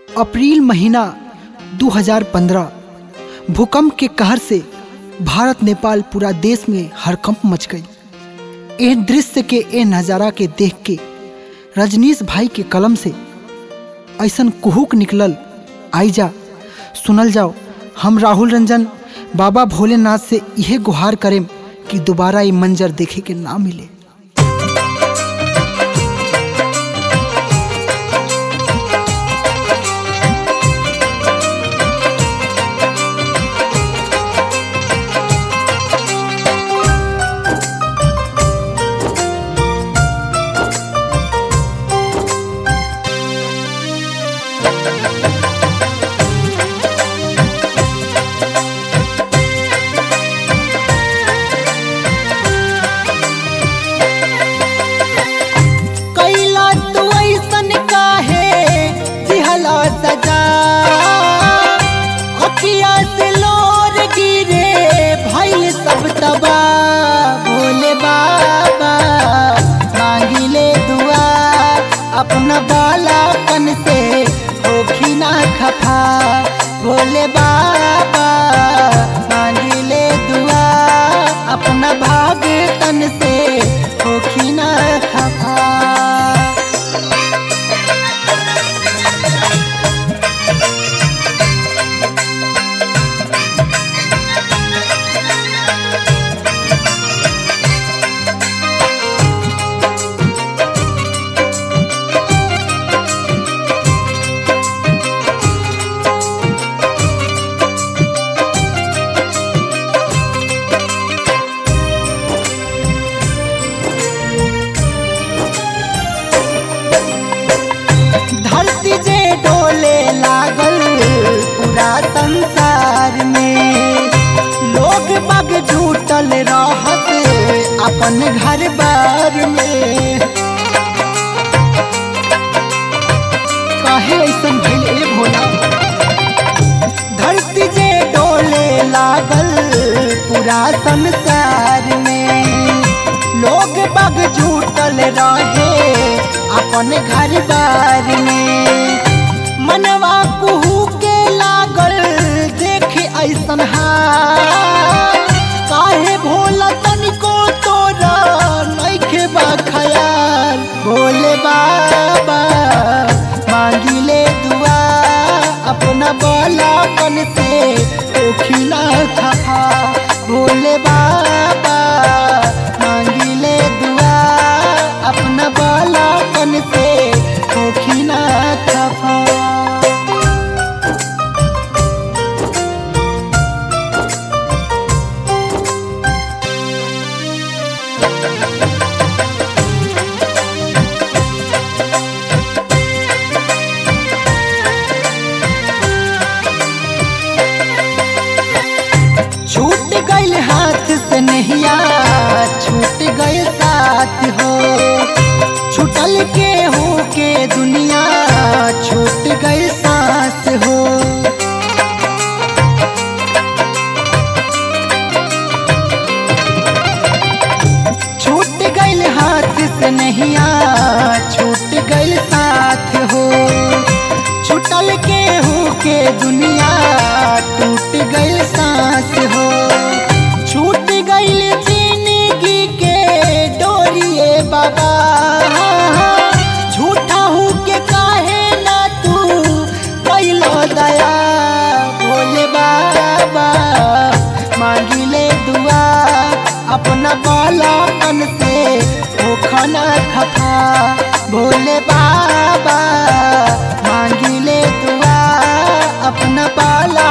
अप्रैल महीना 2015 भूकंप के कहर से भारत नेपाल पूरा देश में हड़कंप मच गई ए दृश्य के ए नज़ारा के देख के रजनीश भाई के कलम से ऐसन कुहुक निकलल आई जा सुनल जाओ हम राहुल रंजन बाबा भोलेनाथ से यह गुहार करें कि दोबारा ये मंजर देखे के ना मिले कैला तू ऐसन काहे दिहला सजा अखिया से लोर गिरे भइल सब तबा भोले बाबा मांगिले दुआ अपना बालापन से होखी ना खफा भोले बाबा मांगिले दुआ अपना भाग तन से होखी ना खफा धरती जे डोले लागल पूरा संसार में लोग बग झूठल रहत अपन घर बार में काहे ऐसन भइल ए भोला धरती जे डोले लागल पूरा संसार में लोग बग झूठल रहे अपन घर बार में मनवा कुहू के लागल देख ऐसन हाल काहे भोला तनिको तोरा नइखे बा खयाल भोले बाबा मांगिले दुआ अपना बालापन से ओखिला खफा भोले बाबा मांगिले दुआ अपना बालापन से ओखिला खफा छूट गइल हाथ से नहिया छूट गइल साथ हो छूटल के हो के दुनिया छूट गइल सांस हो छूट गइल हाथ से नहिया छूट गइल साथ हो छूटल के हो के दुनिया टूट गइल सांस हो छूट गइल जिंदगी के डोरिए बाबा झूठा हो के काहे ना तू कैलो दया भोले बाबा मांगिले दुआ अपना बालापन से वो खाना खफा भोले बाबा मांगिले दुआ अपना बाला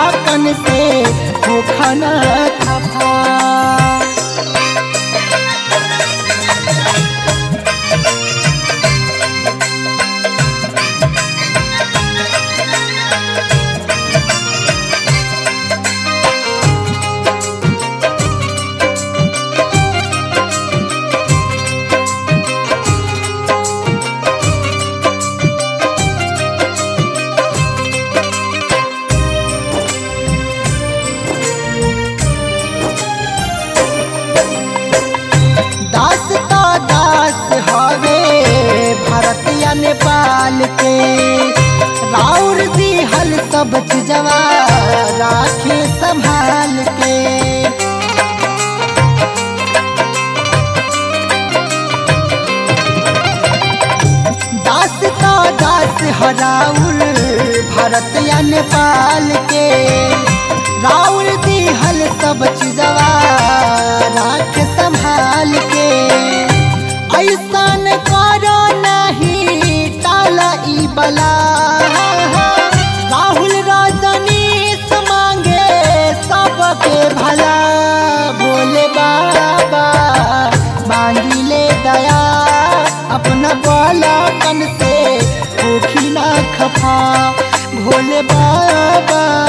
राउर दिहल सब चीजवा राखे संभाल के दास तो दास हराउर भारत या नेपाल के राउर दिहल सब चीजवा राख संभाल के ऐसन करो नहीं टाला ई बला राहुल रजनीश मांगे सबके भला भोले बाबा मांगी ले दया अपना बालकन से भूखी ना खफा भोले बाबा